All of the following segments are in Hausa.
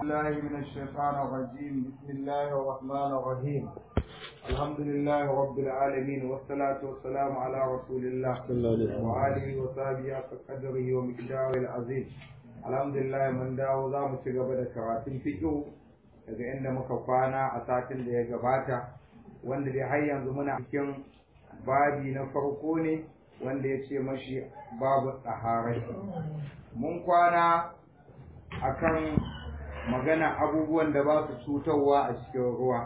الله من الشيطان الرجيم بسم الله الرحمن الرحيم الحمد لله رب العالمين والصلاة والسلام على رسول الله وآله وصحبه حق قدره ومقداره العظيم الحمد لله من dawo za mu ci gaba da karatun fiqh daga inda muka kwana a satin da ya gabata wanda dai har yanzu muna cikin babi na farko ne wanda ya ce mashi babu tsaharai mun kwana akan magana abubuwan da ba su cutarwa a cikin ruwa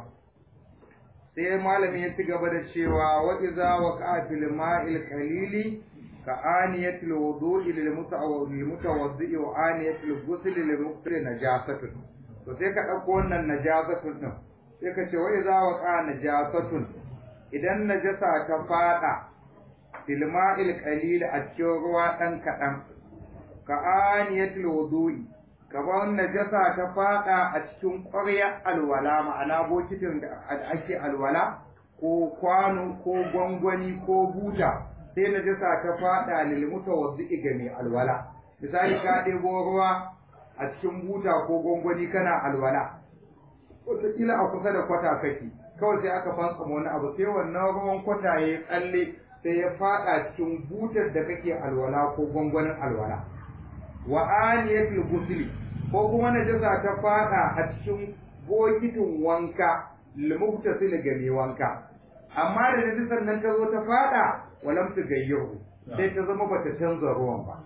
sai malami ya ci gaba da cewa wa iza waqa fil ma'il qalili ka aniyatil wudu'i lil mutawaddi wa aniyatil ghusl lil muqri najasatun to sai ka dauko wannan najasatun din sai ka ce wa iza waqa najasatun idan najasa ta fada fil ma'il qalil a cikin ruwa dan kadan ka aniyatil wudu'i gaban najasa ta fada a cikin ƙwarya alwala ma'ana bokitin da ake alwala ko kwano ko gwangwani ko buta sai najasa ta fada lil mutawaddi ga mai alwala misali ka ɗebo ruwa a cikin buta ko gwangwani kana alwala wataƙila a kusa da kwata kake kawai sai aka fansa wani abu sai wannan ruwan kwata ya tsalle sai ya fada cikin butar da kake alwala ko gwangwanin alwala wa aniyatul ghusli ko kuma najasa ta fada a cikin bokitin wanka limuktasil ga mai wanka amma da najasar nan ta zo ta fada walam ta gayyahu sai ta zama bata canza ruwan ba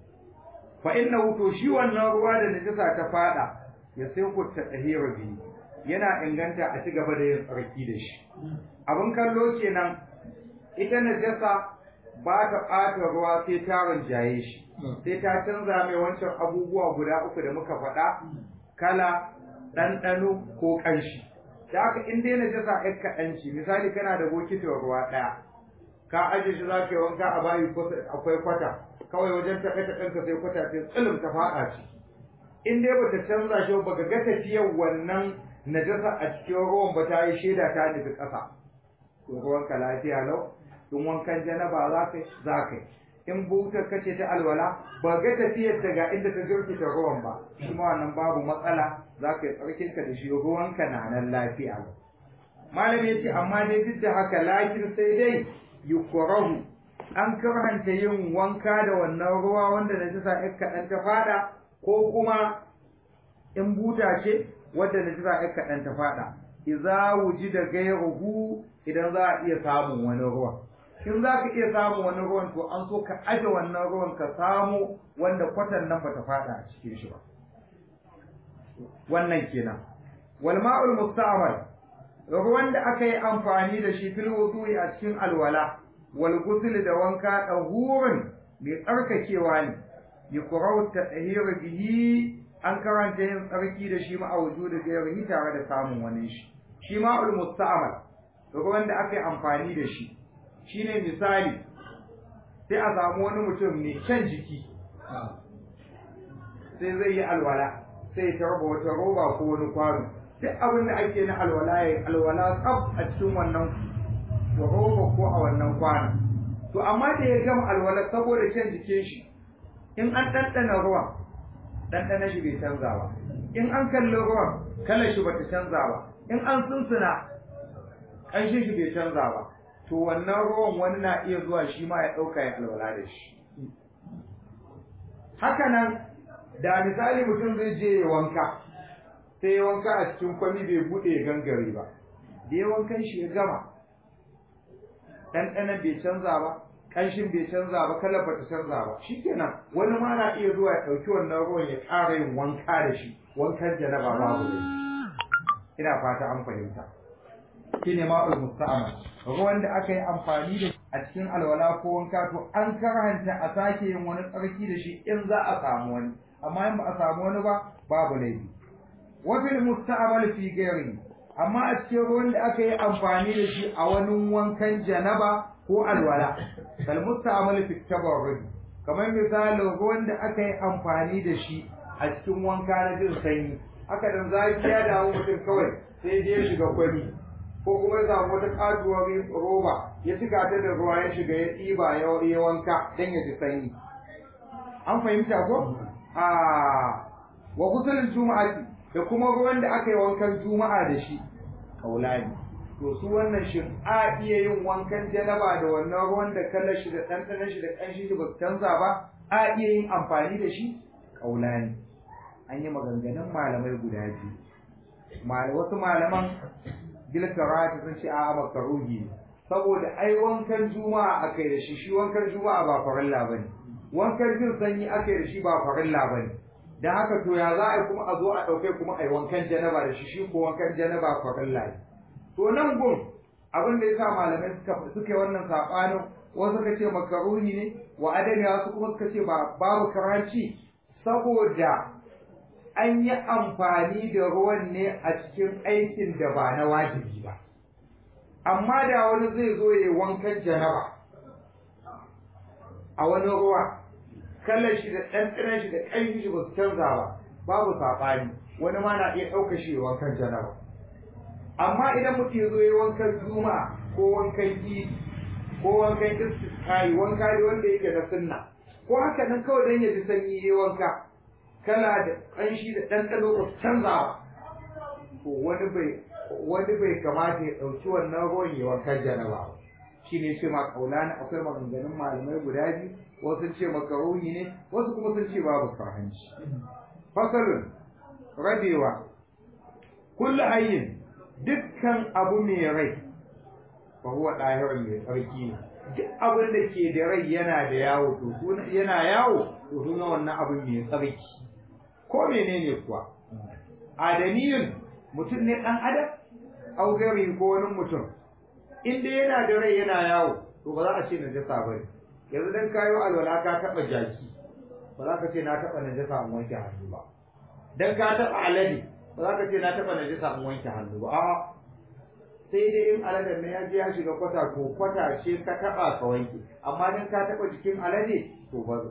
fa inna to shi wannan ruwa da najasa ta fada ya sai ku ta tahira bi yana inganta a ci gaba da yin tsarki da shi abin kallo kenan ita najasa ba ta ɓata ruwa sai ta rinjaye shi sai ta canza mai wancan abubuwa guda uku da muka faɗa kala ɗanɗano ko ƙanshi da haka in dai najasa ɗan kaɗanci misali kana da bokitin ruwa ɗaya ka aje shi za ka yi wanka a bayi akwai kwata kawai wajen taɓe ta ɗanka sai kwata sai tsilim ta faɗa ci in dai bata canza shi ba ga tafiyar wannan najasa a cikin ruwan ba ta yi shaida ta nufi ƙasa to ruwanka lafiya lau in wankan janaba za ka za ka in butar kace ta alwala ba ga tafiyar ta ga inda ta jirkita ruwan ba shi ma wannan babu matsala za ka yi tsarkinka da shi ruwanka na nan lafiya malam ya ce amma dai duk da haka lakin sai dai yukrahu an karhanta yin wanka da wannan ruwa wanda na jisa ɗan kaɗan ta fada ko kuma in buta ce wadda na jisa ɗan kaɗan ta fada idza wujida ghayruhu idan za a iya samun wani ruwa in za ka iya samun wani ruwan to an so ka aje wannan ruwan ka samu wanda kwatan nan bata fada a cikin shi ba wannan kenan wal ma'ul musta'mal ruwan da aka yi amfani da shi fil wudu'i a cikin alwala wal ghusl da wanka dahurin mai tsarkakewa ne yuqra'u tahir bihi an karanta yin tsarki da shi ma a wujudu gairihi tare da samun wani shi shi ma'ul musta'mal ruwan da aka yi amfani da shi shine misali sai a samu wani mutum mai kyan jiki sai zai yi alwala sai ta raba wata roba ko wani kwano duk abin da ake na alwala ya alwala tsaf a cikin wannan roba ko a wannan kwano to amma da ya gama alwala saboda kyan jikin shi in an ɗanɗana ruwan ɗanɗana shi bai canza ba in an kalli ruwan kalar shi bata canza ba in an sunsuna ƙanshin shi bai canza ba to wannan ruwan wani na iya zuwa shi ma ya ɗauka ya alwala da shi haka nan da misali mutum zai je ya wanka sai ya wanka a cikin kwami bai buɗe ya gangare ba da ya wankan shi ya gama ɗanɗanan bai canza ba ƙanshin bai canza ba kalar bata canza ba shikenan wani ma na iya zuwa ya ɗauki wannan ruwan ya ƙara yin wanka da shi wankan janaba babu da ina fata an fahimta shine ma'ul musta'mal ruwan da aka yi amfani da a cikin alwala ko wanka to an karhanta a sake yin wani tsarki da shi in za a samu wani amma in ba a samu wani ba babu laifi wa fil musta'mal fi ghairi amma a cikin ruwan da aka yi amfani da shi a wani wankan janaba ko alwala kal musta'mal fi tabarrud kamar misalin ruwan da aka yi amfani da shi a cikin wanka na jin sanyi haka dan zafi ya dawo mutum kawai sai je shiga kwani ko kuma ya samu wata katuwar roba ya cika ta da ruwa ya shiga ya ɗiba ya wanka don ya ji sanyi an fahimta ko a wa kusurin juma'ati da kuma ruwan da aka yi wankan juma'a da shi kaulani to su wannan shin a iya yin wankan janaba da wannan ruwan da kallon shi da ɗanɗanon shi da ƙanshin shi ba su canza ba a iya yin amfani da shi kaulani an yi maganganun malamai guda biyu wasu malaman gilkarati sun ce a'a makaruhi ne saboda ai wankan juma'a akai da shi shi wankan juma'a ba farilla bane wankan jin sanyi akai da shi ba farilla bane dan haka to ya za a kuma a zo a dauke kuma ai wankan janaba da shi shi ko wankan janaba farilla ne to nan gun abin da yasa malamai suka suka wannan sabanin wasu suka ce makaruhi ne wa adami wasu kuma suka ce ba babu karanci saboda an yi amfani da ruwan ne a cikin aikin da ba na wajibi ba amma da wani zai zo ya wankan janaba a wani ruwa kallon shi da ɗanɗanon shi da ƙarfi shi ba su canza ba babu saɓani wani ma na iya ɗaukar shi wankan janaba amma idan mutum ya zo ya wankan juma'a ko wankan idi ko wankan istisqai wanka ne wanda yake na sunna ko haka nan kawai dan ya ji sanyi ya wanka kala da ƙanshi da ɗanɗano ba su canza ba to wani bai wani bai kamata ya ɗauki wannan ruwan ya wankan janaba ba shi ne ce ma kaulani akwai maganganun malamai guda biyu wasu sun ce makaroni ne wasu kuma sun ce babu karhanci fasalun rabewa kullu hayyin dukkan abu mai rai fa huwa dahirun mai tsarki ne duk abin da ke da rai yana da yawo to suna yana yawo to suna wannan abin mai tsarki ko menene kuwa adaniyun mutum ne dan adam au gari ko wani mutum in dai yana da rai yana yawo to ba za a ce najasa ba ne yanzu dan kayo alwala ka taba jaki ba za ka ce na taba najasa in wanke hannu ba dan ka taba alade ba za ka ce na taba najasa in wanke hannu ba a'a sai dai in aladen ne ya je ya shiga kwata ko kwata ce ka taba ka wanke amma dan ka taba jikin alade to ba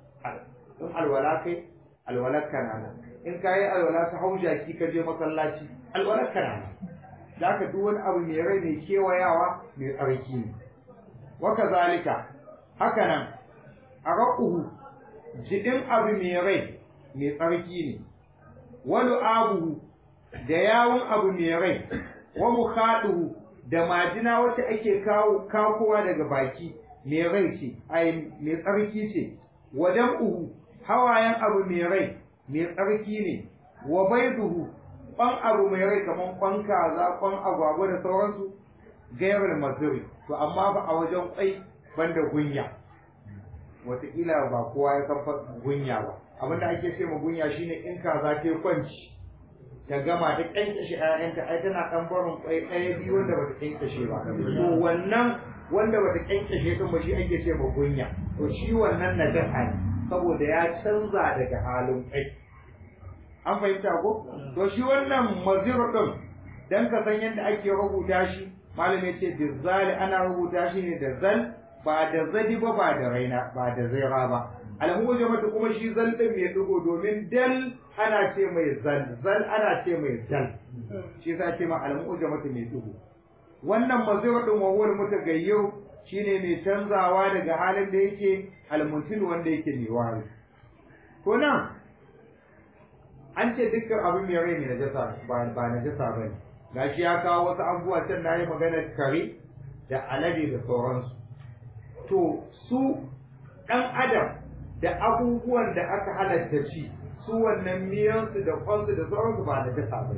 in alwala kai alwalar kana nan in ka yi alwala ta hau jaki ka je masallaci alwalar kana nan da haka duk wani abu mai rai mai kewayawa mai tsarki ne waka zalika haka nan a raƙuhu jiɗin abu mai rai mai tsarki ne wani abuhu da yawun abu mai rai wa mukhaduhu da majina wacce ake kawo kakowa daga baki mai rai ce ai mai tsarki ce wa dam'uhu hawayen abu mai rai mai tsarki ne wa baiduhu kwan abu mai rai kamar kwan kaza kwan agwagwa da sauransu gairar mazuri to amma ba a wajen kwai banda gunya wataƙila ba kowa ya san gunya ba abinda ake ce ma gunya shine in kaza ta kwanci ta gama ta kyankashe ƴaƴanta ai tana ɗan barin kwai ɗaya biyu wanda bata kyankashe ba to wannan wanda bata kyankashe din ba shi ake ce ma gunya to shi wannan najasa ne saboda ya canza daga halin kwai an fahimta ko to shi wannan mazir din dan ka san yadda ake rubuta shi malami ce bizali ana rubuta shi ne da zal ba da zadi ba ba da raina ba da zaira ba alhujamatu kuma shi zal din mai dugo domin dal ana ce mai zal zal ana ce mai zal shi yasa ce ma alhujamatu mai dugo wannan mazir din wawar mutagayyir shine mai canzawa daga halin da yake almuntil wanda yake mai wari ko nan an ce dukkan abin mai rai mai najasa ba ba najasa bane gashi ya kawo wasu abubuwa can na yi magana kare da alade da sauransu to su ɗan adam da abubuwan da aka halatta ci su wannan miyansu da kwansu da sauransu ba najasa bane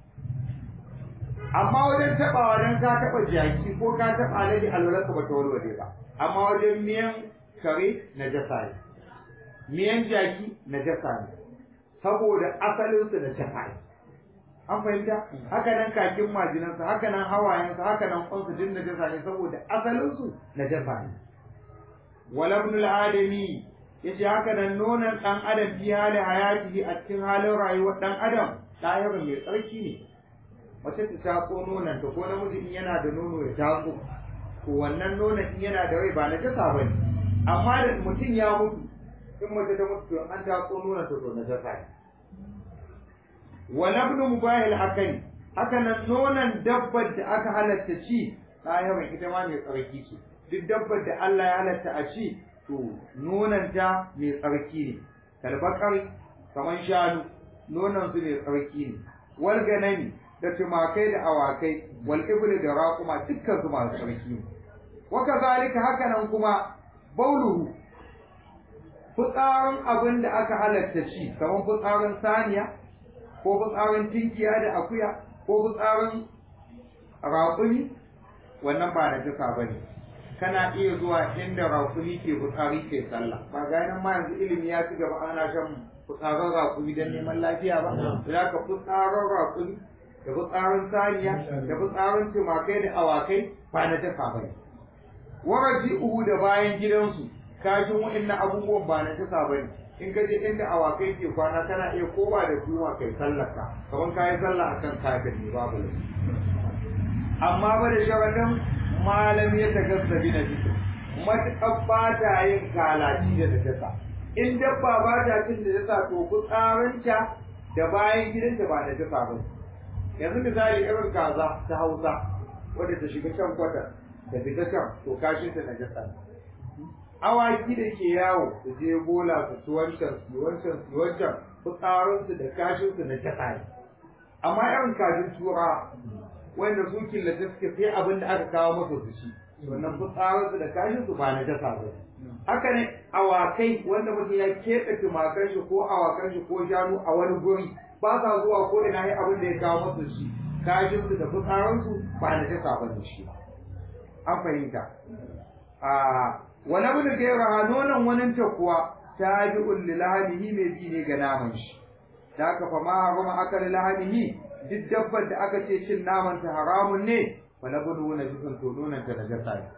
amma wajen taɓawa don ka taɓa jaki ko ka taɓa alade alwalarka ba ta walwale ba amma wajen miyan kare najasa ne miyan jaki najasa ne saboda asalinsu da jasa ne an fahimta haka nan kakin majinansa haka nan hawayensa haka nan kwansu din najasa ne saboda asalinsu najasa ne wala ibn al-adami yace haka nan nonon dan adam fi hali hayatihi a cikin halin rayuwar dan adam ɗayarin mai tsarki ne mace ta tatso nonon ta ko namiji in yana da nono ya tatso to wannan nonon in yana da rai ba na jasa ba ne amma da mutum ya mutu in mace ta mutu to an tatso nonon ta to na jasa ne wa labnu mubahil akali haka nan nonon dabbar da aka halatta ci ɗayarin ita ma mai tsarki ce duk dabbar da Allah ya halatta a ci to nonanta mai tsarki ne kalbakar kaman shanu nonon su ne tsarki ne wal ganami da tumakai da awakai wal ibli da raquma dukkan su masu tsarki ne wa kazalika haka nan kuma bauluhu fitsarin abin da aka halatta ci kamar fitsarin saniya ko fitsarin tinkiya da akuya ko fitsarin raƙumi wannan ba na jisa ba ne kana iya zuwa inda raƙumi ke fitsari ke sallah ba ga nan ma yanzu ilimi ya ci gaba ana shan fitsarin raƙumi don neman lafiya ba za ka fitsarin raƙumi da fitsarin saniya da fitsarin tumakai da awakai ba na jisa ba ne waraji uhu da bayan gidansu kashin wa'annan abubuwan ba na jisa ba ne in ka je inda awakai ke kwana kana iya kowa da kuma kai sallaka kamar ka yi sallah akan kafin ne babu laifi amma ba da sharaɗin malam ya ta gasa bi na jikin matuƙar ba ta yin kalaci da najasa in dabba ba ta cin da najasa to fitsarinta da bayan gidanta ba najasa ba yanzu misali irin kaza ta hausa wadda ta shiga can kwata da fita can to kashinta najasa ne awaki da ke yawo su je bola su ci wancan su wancan su wancan fitsarinsu da kashinsu najasa ne amma irin kashin tura wanda su killace suke sai abin da aka kawo masa su ci wannan fitsarinsu da kashin su ba na jasa ba haka ne awakai wanda mutum ya keɓe tumakan shi ko awakan shi ko shanu a wani guri ba sa zuwa ko ina yi abin da ya kawo masa shi kashin su da fitsarinsu ba na jasa ba ne shi an fahimta a wani abu da gaira ha nonon wani ta kuwa ta ji ulli lahanihi mai bi ne ga naman shi da aka fama harama aka lahanihi duk dabbar da aka ce cin naman ta haramun ne fa na gudu na jikin to nonon ta najasa ne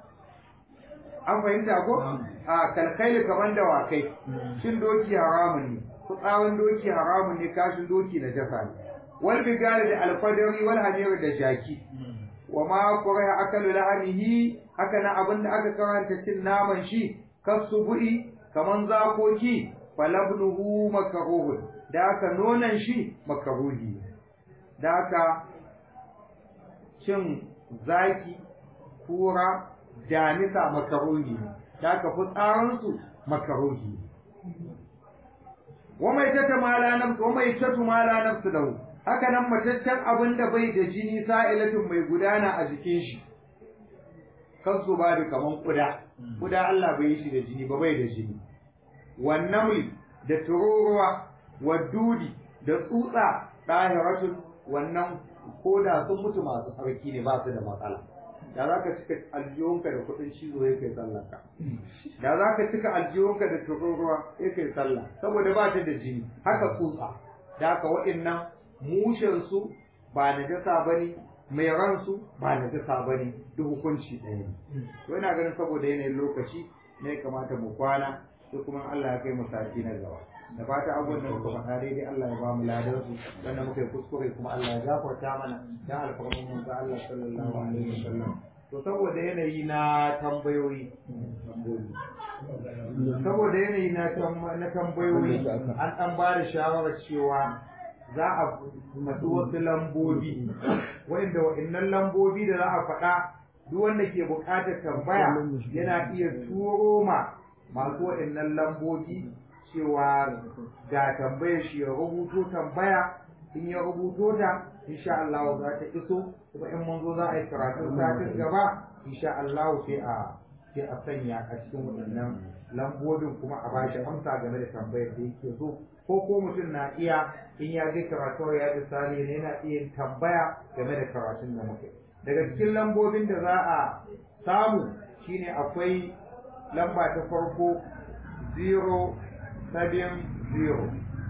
an fahimta ko a kalkai kaman da wakai cin doki haramun ne fitsarin doki haramun ne kashin doki najasa ne wal bigari da alfadari wal hamir da jaki wa ma qura akalu lahanihi haka na abin da aka karanta cin naman shi kasu bu'i kaman zakoki falabnuhu makaruhun da aka nonan shi makaruhi da aka cin zaki kura damisa makaruhi da aka fitsarinsu makaruhi wa mai tata mala nafsu wa mai tatu mala nafsu lahu haka nan mataccen abin da bai da jini sa'ilatin mai gudana a jikin shi kan su ba da kaman kuda kuda Allah bai yi shi da jini ba bai da jini wannan da tururuwa wa dudi da tsutsa ɗahiratun wannan ko da sun mutu masu tsarki ne ba su da matsala da za ka cika aljihunka da kuɗin cizo ya kai sallanka da za ka cika aljihunka da tururuwa ya kai sallah saboda ba ta da jini haka tsutsa da haka waɗannan mushensu ba na jasa ba ne mai ransu ba na jasa ba ne duk hukunci ɗaya ne to ina ganin saboda yanayin lokaci ne kamata mu kwana sai kuma Allah ya kai mu sati na gaba da fata abubuwan da muka faɗa daidai Allah ya ba mu ladan su wanda muka yi kuskure kuma Allah ya gafarta mana dan alfarman mun ga Allah sallallahu alaihi wasallam to saboda yanayi na tambayoyi saboda yanayi na na tambayoyi an dan ba da shawarar cewa za a faɗi wasu lambobi wanda wa'annan lambobi da za a faɗa duk wanda ke buƙatar tambaya yana iya turo ma masu wa'annan lambobi cewa ga tambayar shi ya rubuto tambaya in ya rubuto ta insha Allah za ta iso kuma in mun zo za a yi karatun satin gaba insha Allah sai a sai a sanya a cikin waɗannan lambobin kuma a bashi amsa game da tambayar da yake so ko ko mutum na iya in ya je karatu ya ji sali ne yana iya tambaya game da karatun da muke daga cikin lambobin da za a samu shine akwai lamba ta farko 0 seven zero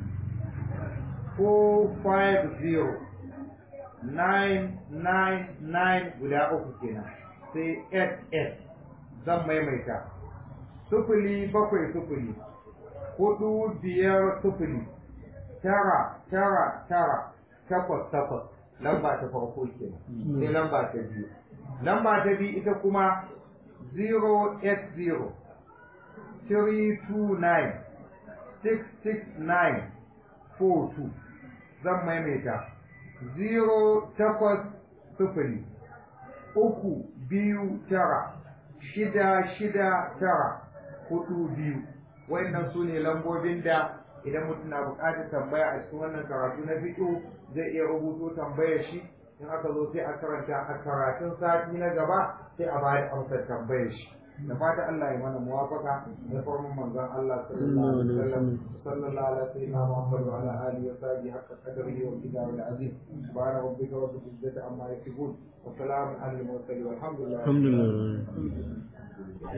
four five zero nine nine nine guda uku kenan sai eight eight zan maimaita sufuli bakwai sufuli hudu biyar sufuli tara tara tara takwas takwas lamba ta farko kenan sai lamba ta biyu lamba ta biyu ita kuma zero eight zero three two nine 66942 zan maimaita 08 sufuri uku biyu tara shida shida tara hudu biyu wayannan su ne lambobin da idan mutum na buƙatar tambaya a cikin wannan karatu na fiqh zai iya rubuto tambayar shi in aka zo sai a karanta a karatun sati na gaba sai a bayar amsar tambayar shi da fata Allah ya mana muwafaka da farman manzon Allah sallallahu alaihi wasallam sallallahu alaihi wasallam Muhammad wa ala alihi wa sahbihi haqqa qadrihi wa qadarihi al-azim subhana rabbika rabbil izzati amma yasifun wa salamun alal mursalin walhamdulillah alhamdulillah